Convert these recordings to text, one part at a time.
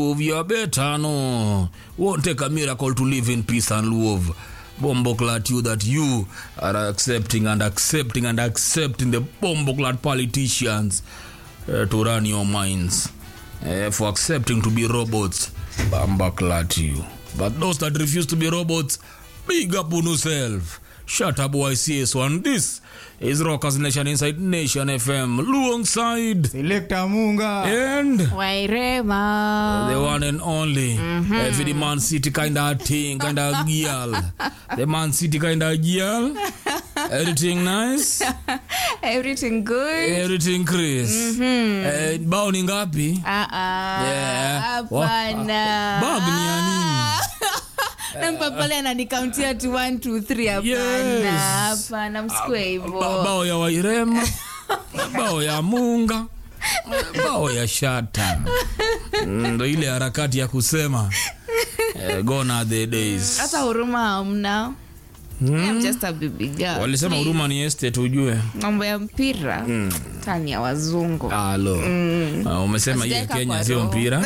you're better no won't take a miracle to live in peace and love bomboclat you that you are accepting and accepting and accepting the bomboclat politicians uh, to run your minds uh, for accepting to be robots bomboclat you but those that refuse to be robots big up on yourself shut up YCS1 this is Rockers Nation Inside Nation FM alongside Selector Munga. and wairema the one and only mm-hmm. every the man city kind of thing kind of girl the man city kind of girl everything nice everything good everything chris mm-hmm. eh, bao ni ngapi Ah, ah, Yeah. hapana bag ni ya nini nampa pale ananikauntia tu 1 2 3 Yes. hapana hapana msikue ba- hivo bao ya wairema bao ya munga bao ya shata Mm, ndo ile harakati ya kusema eh, gone are the days hata huruma hamna I'm just a baby girl. walisema Please. huruma ni estate ujue mambo ya mpira tani ya wazungu alo uh, umesema hii ya Sijaeka kenya kwa sio roho. mpira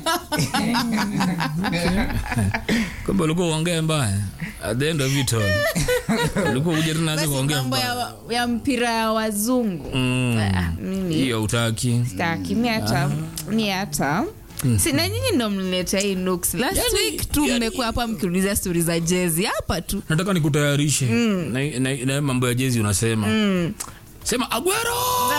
kumbe ulikuwa uongee mbaya at the end of it all ulikuwa uja tunaanza basi kuongea mambo mbaya ya, ya mpira ya wazungu Mm. Ah, mimi hiyo utaki staki mi hata mi hata sina nyinyi ndo mlileta hii nuks last Yani- week tu yani- mmekuwa hapa mkiuliza stori za jezi hapa tu nataka nikutayarishe na, na, na mambo ya jezi unasema sema agwero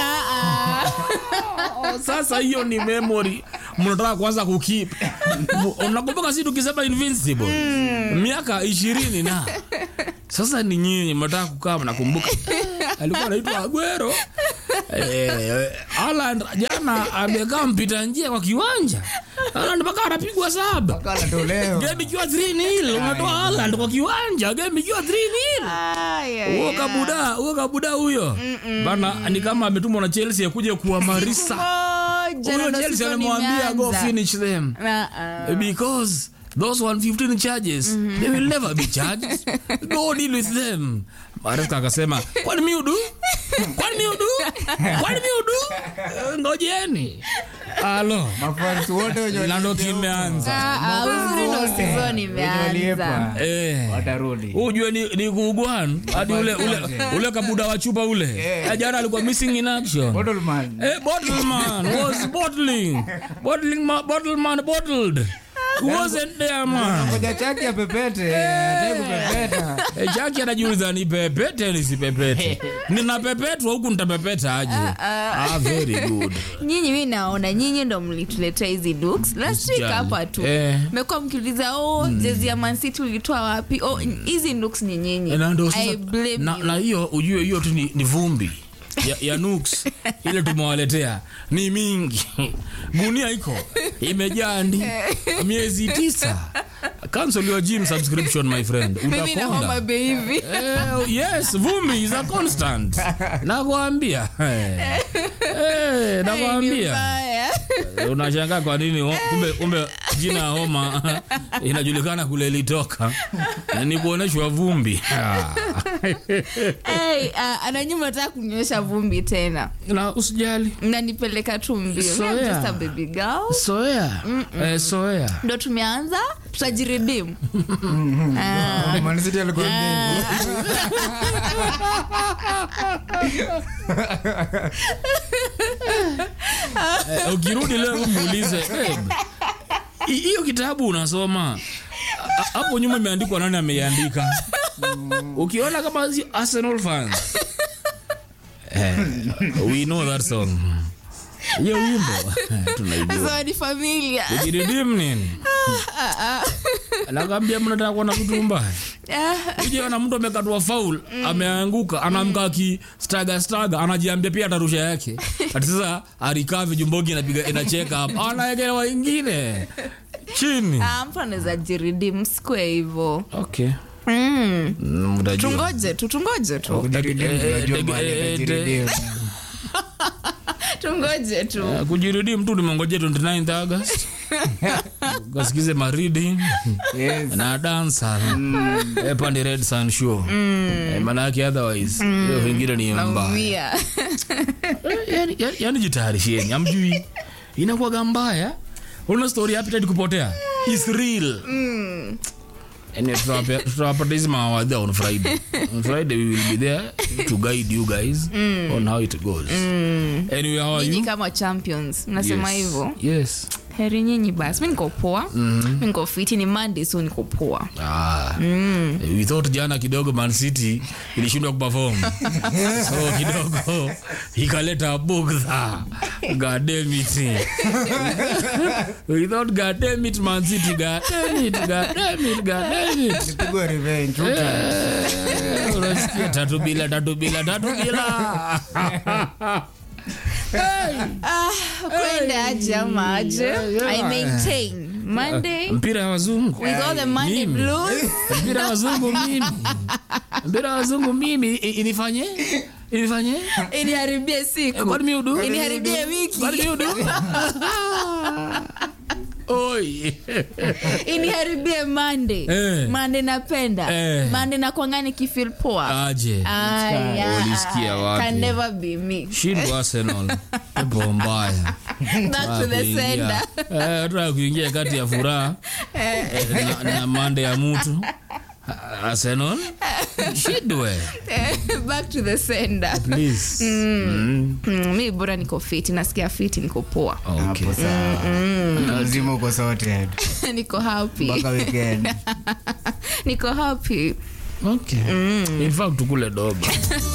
sasa hiyo ni memory mnataka kuanza kukip unakumbuka si tukisema invincible miaka ishirini na sasa ni nyinyi mnataka kukaa mnakumbuka alikuwa anaitwa agwero eh, Haaland jana amekaa mpita njia kwa kiwanja Haaland mpaka anapigwa saba Kala toleo. game ikiwa 3 nil unatoa Haaland kwa kiwanja game ikiwa 3 nil huo kabuda huo kabuda huyo bana ni kama ametumwa na Chelsea akuje kuwamarisa huyo Chelsea amemwambia go finish them because those 115 charges they will never be charged go deal with them Maresca akasema kwani mi udu kwani mi udu kwani mi udu Eh, ngojeni alo Mafans wote wenye na ndo walipwa. kimeanza uzuri ndo sizoni Wenye imeanza walipwa. eh Watarudi. ujue ni, ni kuugwan hadi ule, ule, ule kabuda wa chupa ule yeah. jana alikuwa missing in action Bottleman. Eh, Bottleman was bottling. Bottling ma, Bottleman bottled. Wasn't there man. Ngoja chaki ya pepete. Hataki kupepeta. Eh, Jackie anajiuliza ni pepete nisipepete. Ninapepetwa huku nitapepeta aje? Ah, very good. nyinyi mi naona nyinyi ndo mlituletea hizi looks last week Usijali. hapa tu Eh. mekuwa mkiuliza oh jezi ya mancity ulitoa wapi oh hizi looks ni nyinyi Eh, na ndo I sasa blame na, you. na hiyo ujue hiyo tu ni, ni vumbi ya, ya nuks ile tumewaletea ni mingi gunia iko imejaa ndi miezi tisa cancel your gym subscription my friend mimi na utakonda homa bay hivi Eh, yes vumbi is a constant nakwambia Eh, eh, Ni nakwambia mbaya. Eh, unashangaa kwa nini ho- kumbe, kumbe jina ya homa inajulikana kule ilitoka Na ni kuonyeshwa vumbi Ah. hey, uh, ananyuma nataka kunyosha vumbi tena na usijali mnanipeleka tu mbio Soea. Me, I'm just a baby girl soea eh, soea ndo tumeanza tutajiridimu Man City alikuwa nini? Eh, ukirudi leo muulize "Babe, hi- hiyo kitabu unasoma a- hapo nyuma imeandikwa nani ameiandika ukiona kama si arsenal fans eh, we know that song hiyo wimbo eh, tunaijua sasa ni familia kujiridim nini nakwambia mnataka kuona vitu mbaya ujiona mtu amekatwa faul ameanguka anaamka aki staga staga anajiambia pia atarusha yake ati sasa arikavi jumbogi inapiga inacheka hapa anaekelewa ingine chini Ah, mtu anaweza jiridimu sikue hivo okay mm. Mm, mtajua. tungoje tu tungoje tu Kujiridimu, Eh, eh, unajua eh, mahali eh, atajiridimu. tungoje tu Eh, kujirudi mtu nimengoje 29 august kasikize maridi Yes. na dansa eh, pande red sun show eh, manake otherwise hiyo vingine ni mbaya naumia yani, yani, yani jitayarisheni amjui inakuwaga mbaya una story appetite kupotea is real Anyway, tutawapea- tutawapata hizi mawadha on friday on friday we will be there to guide you guys on how it goes anyway how are nyinyi you kama champions mnasema Yes. hivyo yes heri nyinyi basi mi niko poa mi niko fiti ni monday so niko poa Ah, we thought jana kidogo man city ilishindwa kuperform so kidogo ikaleta bugdha gademit we thought gademit man city gademit gademit gademit Nipigwe revenge, uta. Eh, unasikia tatu bila tatu bila tatu bila kwenda aje ama aje i maintain monday mpira ya wazungu with all the monday Mimi. blues mpira ya wazungu mimi mpira ya wazungu mimi i- inifanye inifanye iniharibie siku kwani mi udu iniharibie wiki kwani mi udu oi iniharibie monday Eh. monday napenda Eh. monday nakwangani kifil poa aje Aya, Ulisikia wapi? can never be me shindwa arsenal pepo mbaya back to the Kuingia. sender Eh, nataka kuingia kati ya furaha eh, na, na mande ya mtu arsenal shidwe back to the sender please mm. mm, mi bora niko fiti nasikia fiti niko poa okay. Hapo sawa. lazima uko sorted niko happy mpaka weekend niko happy okay. in fact tukule doba